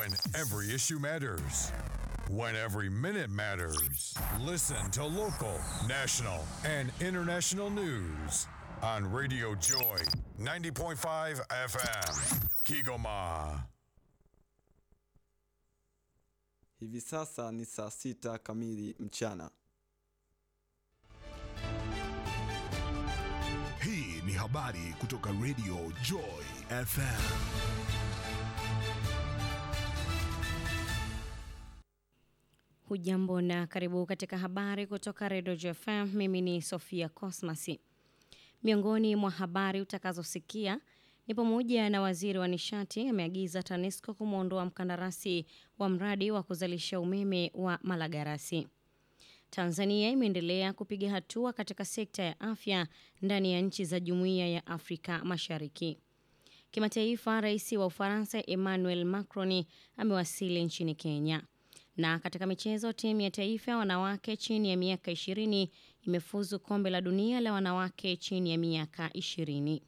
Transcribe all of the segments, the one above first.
When every issue matters. When every minute matters. Listen to local, national, and international news on Radio Joy 90.5 FM. Kigoma. Hivi sasa ni saa sita kamili mchana. Hii ni habari kutoka Radio Joy FM. Hujambo na karibu katika habari kutoka Redio JFM. Mimi ni Sofia Cosmasi. Miongoni mwa habari utakazosikia ni pamoja na waziri wa nishati ameagiza TANESCO kumwondoa mkandarasi wa mradi wa kuzalisha umeme wa Malagarasi. Tanzania imeendelea kupiga hatua katika sekta ya afya ndani ya nchi za Jumuiya ya Afrika Mashariki. Kimataifa, rais wa Ufaransa Emmanuel Macron amewasili nchini Kenya. Na katika michezo, timu ya taifa ya wanawake chini ya miaka 20 imefuzu kombe la dunia la wanawake chini ya miaka 20.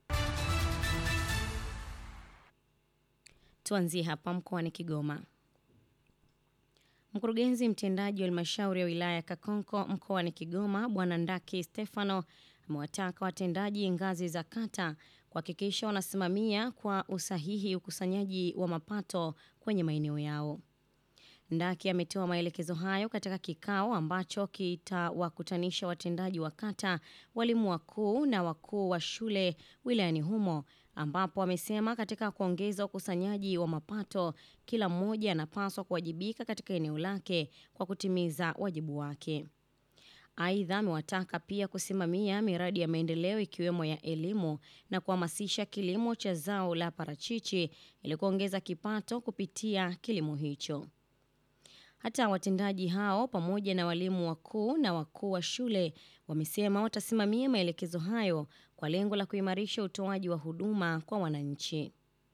Tuanzie hapa mkoani Kigoma. Mkurugenzi mtendaji wa halmashauri ya wilaya ya Kakonko mkoani Kigoma Bwana Ndaki Stefano amewataka watendaji ngazi za kata kuhakikisha wanasimamia kwa usahihi ukusanyaji wa mapato kwenye maeneo yao. Ndaki ametoa maelekezo hayo katika kikao ambacho kitawakutanisha watendaji wa kata, walimu wakuu na wakuu wa shule wilayani humo, ambapo amesema katika kuongeza ukusanyaji wa mapato, kila mmoja anapaswa kuwajibika katika eneo lake kwa kutimiza wajibu wake. Aidha, amewataka pia kusimamia miradi ya maendeleo ikiwemo ya elimu na kuhamasisha kilimo cha zao la parachichi ili kuongeza kipato kupitia kilimo hicho. Hata watendaji hao pamoja na walimu wakuu na wakuu wa shule wamesema watasimamia maelekezo hayo kwa lengo la kuimarisha utoaji wa huduma kwa wananchi.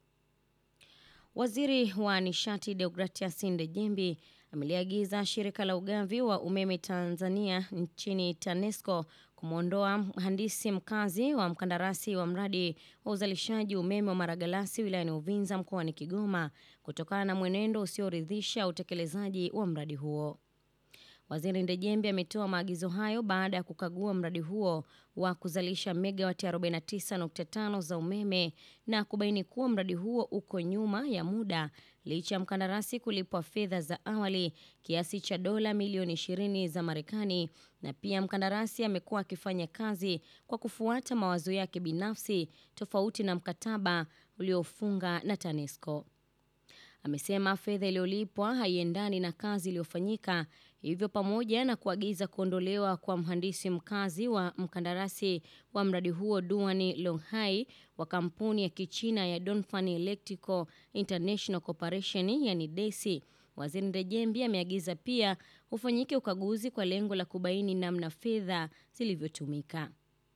Waziri wa nishati Deogratias Ndejembi ameliagiza shirika la ugavi wa umeme Tanzania nchini TANESCO kumwondoa mhandisi mkazi wa mkandarasi wa mradi wa uzalishaji umeme wa Maragalasi wilayani Uvinza mkoani Kigoma kutokana na mwenendo usioridhisha utekelezaji wa mradi huo. Waziri Ndejembe ametoa maagizo hayo baada ya kukagua mradi huo wa kuzalisha megawati 49.5 za umeme na kubaini kuwa mradi huo uko nyuma ya muda licha ya mkandarasi kulipwa fedha za awali kiasi cha dola milioni 20 za Marekani, na pia mkandarasi amekuwa akifanya kazi kwa kufuata mawazo yake binafsi tofauti na mkataba uliofunga na TANESCO. Amesema fedha iliyolipwa haiendani na kazi iliyofanyika, hivyo pamoja na kuagiza kuondolewa kwa mhandisi mkazi wa mkandarasi wa mradi huo Duani Longhai wa kampuni ya Kichina ya Dongfang Electrical International Corporation yani DESI. Waziri Ndejembi ameagiza pia ufanyike ukaguzi kwa lengo la kubaini namna fedha zilivyotumika.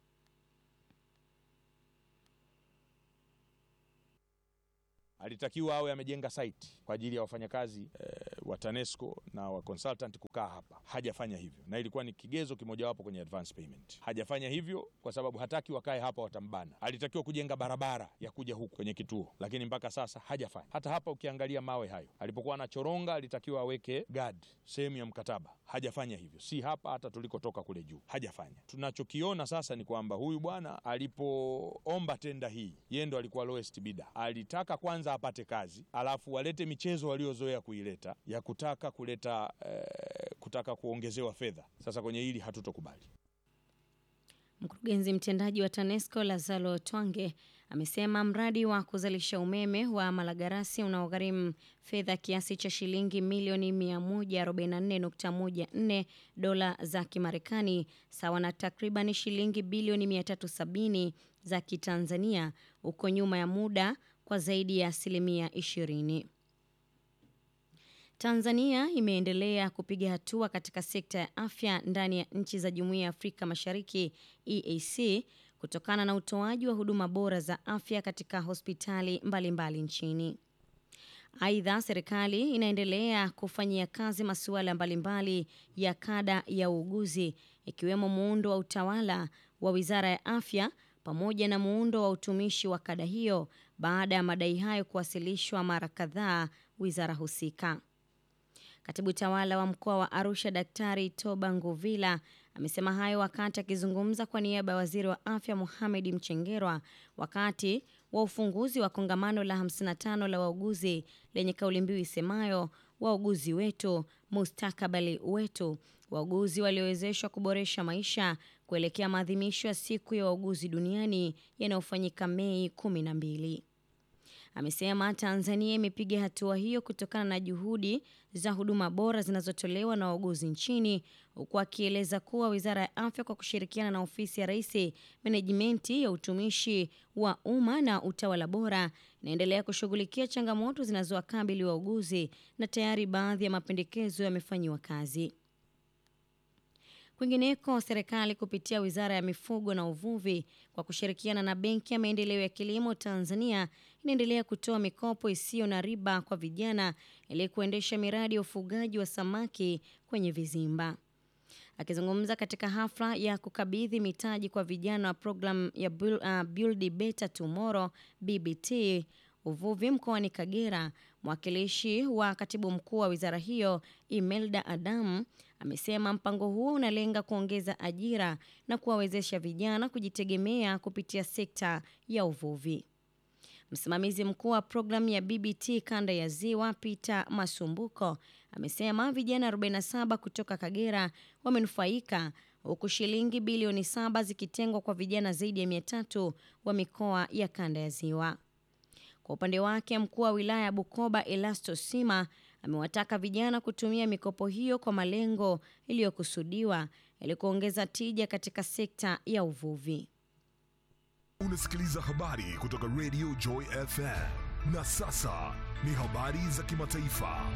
alitakiwa awe amejenga site kwa ajili ya wafanyakazi e, wa TANESCO na wa consultant kukaa hapa. Hajafanya hivyo, na ilikuwa ni kigezo kimojawapo kwenye advance payment. Hajafanya hivyo kwa sababu hataki wakae hapa, watambana. Alitakiwa kujenga barabara ya kuja huku kwenye kituo, lakini mpaka sasa hajafanya. Hata hapa ukiangalia mawe hayo, alipokuwa anachoronga alitakiwa aweke guard sehemu ya mkataba. Hajafanya hivyo, si hapa, hata tulikotoka kule juu hajafanya. Tunachokiona sasa ni kwamba huyu bwana alipoomba tenda hii, yeye ndo alikuwa lowest bidder. Alitaka kwanza apate kazi alafu walete michezo waliozoea kuileta ya kutaka kuleta eh, kutaka kuongezewa fedha. Sasa kwenye hili hatutokubali. Mkurugenzi mtendaji wa TANESCO Lazaro Twange amesema mradi wa kuzalisha umeme wa Malagarasi unaogharimu fedha kiasi cha shilingi milioni 144.14 dola za Kimarekani sawa na takriban shilingi bilioni 370 za Kitanzania uko nyuma ya muda kwa zaidi ya asilimia 20. Tanzania imeendelea kupiga hatua katika sekta ya afya ndani ya nchi za Jumuiya ya Afrika Mashariki EAC kutokana na utoaji wa huduma bora za afya katika hospitali mbalimbali mbali nchini. Aidha, serikali inaendelea kufanyia kazi masuala mbalimbali ya kada ya uuguzi ikiwemo muundo wa utawala wa Wizara ya Afya pamoja na muundo wa utumishi wa kada hiyo baada ya madai hayo kuwasilishwa mara kadhaa wizara husika. Katibu tawala wa mkoa wa Arusha Daktari Toba Nguvila amesema hayo wakati akizungumza kwa niaba ya waziri wa afya Mohamed Mchengerwa wakati wa ufunguzi wa kongamano la 55 la wauguzi lenye kauli mbiu isemayo wauguzi wetu, mustakabali wetu, wauguzi waliowezeshwa kuboresha maisha kuelekea maadhimisho ya siku ya wauguzi duniani yanayofanyika Mei 12. Amesema Tanzania imepiga hatua hiyo kutokana na juhudi za huduma bora zinazotolewa na wauguzi nchini, huku akieleza kuwa Wizara ya Afya kwa kushirikiana na Ofisi ya Rais, Menejimenti ya Utumishi wa Umma na Utawala Bora inaendelea kushughulikia changamoto zinazowakabili wauguzi na tayari baadhi ya mapendekezo yamefanyiwa kazi. Kwingineko, serikali kupitia Wizara ya Mifugo na Uvuvi kwa kushirikiana na Benki ya Maendeleo ya Kilimo Tanzania inaendelea kutoa mikopo isiyo na riba kwa vijana ili kuendesha miradi ya ufugaji wa samaki kwenye vizimba. Akizungumza katika hafla ya kukabidhi mitaji kwa vijana wa programu ya Build, uh, Build Better Tomorrow BBT uvuvi mkoani Kagera, mwakilishi wa katibu mkuu wa wizara hiyo Imelda Adamu amesema mpango huo unalenga kuongeza ajira na kuwawezesha vijana kujitegemea kupitia sekta ya uvuvi. Msimamizi mkuu wa programu ya BBT kanda ya Ziwa Peter Masumbuko amesema vijana 47 kutoka Kagera wamenufaika huku shilingi bilioni saba zikitengwa kwa vijana zaidi ya 300 wa mikoa ya kanda ya Ziwa. Kwa upande wake, mkuu wa wilaya ya Bukoba Elasto Sima amewataka vijana kutumia mikopo hiyo kwa malengo iliyokusudiwa ili kuongeza tija katika sekta ya uvuvi. Unasikiliza habari kutoka Radio Joy FM. Na sasa ni habari za kimataifa.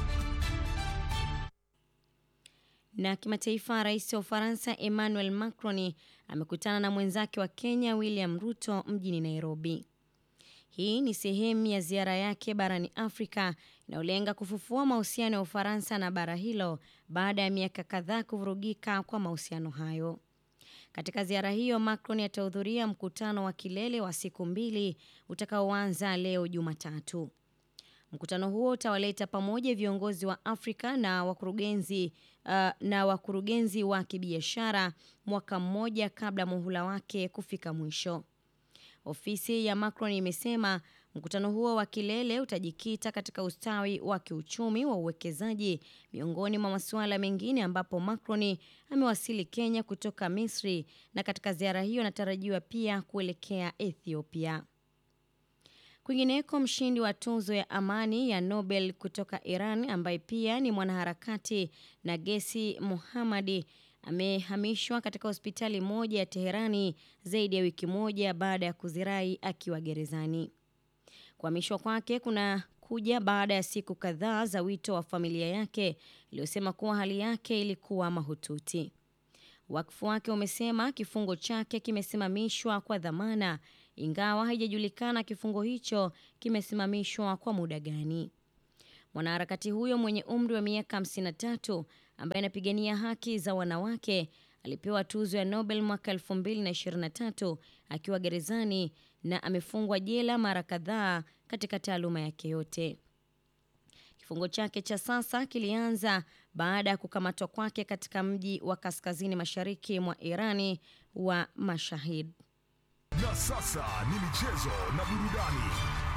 Na kimataifa, rais wa Ufaransa Emmanuel Macron amekutana na mwenzake wa Kenya William Ruto mjini Nairobi. Hii ni sehemu ya ziara yake barani Afrika inayolenga kufufua mahusiano ya Ufaransa na bara hilo baada ya miaka kadhaa kuvurugika kwa mahusiano hayo. Katika ziara hiyo, Macron atahudhuria mkutano wa kilele wa siku mbili utakaoanza leo Jumatatu. Mkutano huo utawaleta pamoja viongozi wa Afrika na wakurugenzi uh, na wakurugenzi wa kibiashara mwaka mmoja kabla muhula wake kufika mwisho. Ofisi ya Macron imesema mkutano huo wa kilele utajikita katika ustawi wa kiuchumi wa uwekezaji miongoni mwa masuala mengine, ambapo Macron amewasili Kenya kutoka Misri na katika ziara hiyo anatarajiwa pia kuelekea Ethiopia. Kwingineko, mshindi wa tuzo ya amani ya Nobel kutoka Iran ambaye pia ni mwanaharakati Nagesi Mohammadi amehamishwa katika hospitali moja ya Teherani zaidi ya wiki moja baada ya kuzirai akiwa gerezani. Kuhamishwa kwake kuna kuja baada ya siku kadhaa za wito wa familia yake iliyosema kuwa hali yake ilikuwa mahututi. Wakfu wake umesema kifungo chake kimesimamishwa kwa dhamana, ingawa haijajulikana kifungo hicho kimesimamishwa kwa muda gani. Mwanaharakati huyo mwenye umri wa miaka 53 ambaye anapigania haki za wanawake alipewa tuzo ya Nobel mwaka 2023 akiwa gerezani na amefungwa jela mara kadhaa katika taaluma yake yote. Kifungo chake cha sasa kilianza baada ya kukamatwa kwake katika mji wa kaskazini mashariki mwa Irani wa Mashahid. Na sasa ni michezo na burudani.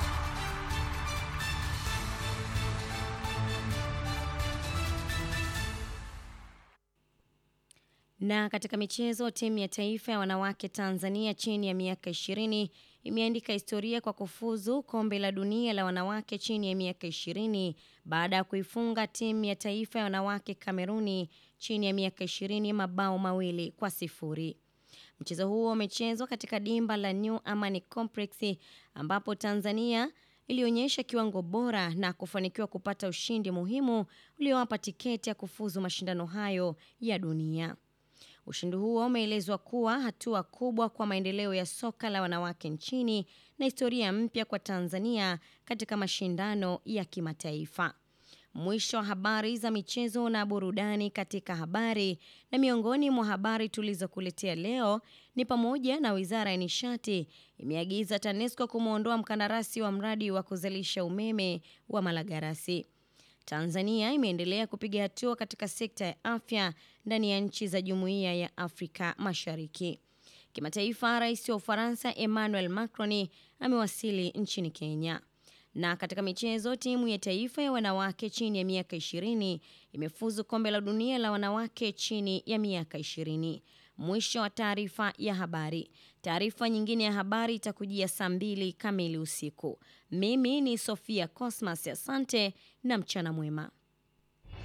Na katika michezo, timu ya taifa ya wanawake Tanzania chini ya miaka 20 imeandika historia kwa kufuzu kombe la dunia la wanawake chini ya miaka 20 baada ya kuifunga timu ya taifa ya wanawake Kameruni chini ya miaka 20 mabao mawili kwa sifuri. Mchezo huo umechezwa katika dimba la New Amani Complex ambapo Tanzania ilionyesha kiwango bora na kufanikiwa kupata ushindi muhimu uliowapa tiketi ya kufuzu mashindano hayo ya dunia. Ushindi huo umeelezwa kuwa hatua kubwa kwa maendeleo ya soka la wanawake nchini na historia mpya kwa Tanzania katika mashindano ya kimataifa. Mwisho wa habari za michezo na burudani katika habari. Na miongoni mwa habari tulizokuletea leo ni pamoja na Wizara ya Nishati imeagiza TANESCO kumwondoa mkandarasi wa mradi wa kuzalisha umeme wa Malagarasi. Tanzania imeendelea kupiga hatua katika sekta ya afya ndani ya nchi za Jumuiya ya Afrika Mashariki. Kimataifa, Rais wa Ufaransa Emmanuel Macron amewasili nchini Kenya. Na katika michezo, timu ya taifa ya wanawake chini ya miaka 20 imefuzu kombe la dunia la wanawake chini ya miaka 20. Mwisho wa taarifa ya habari. Taarifa nyingine ya habari itakujia saa mbili kamili usiku. Mimi ni Sofia Cosmas, asante na mchana mwema.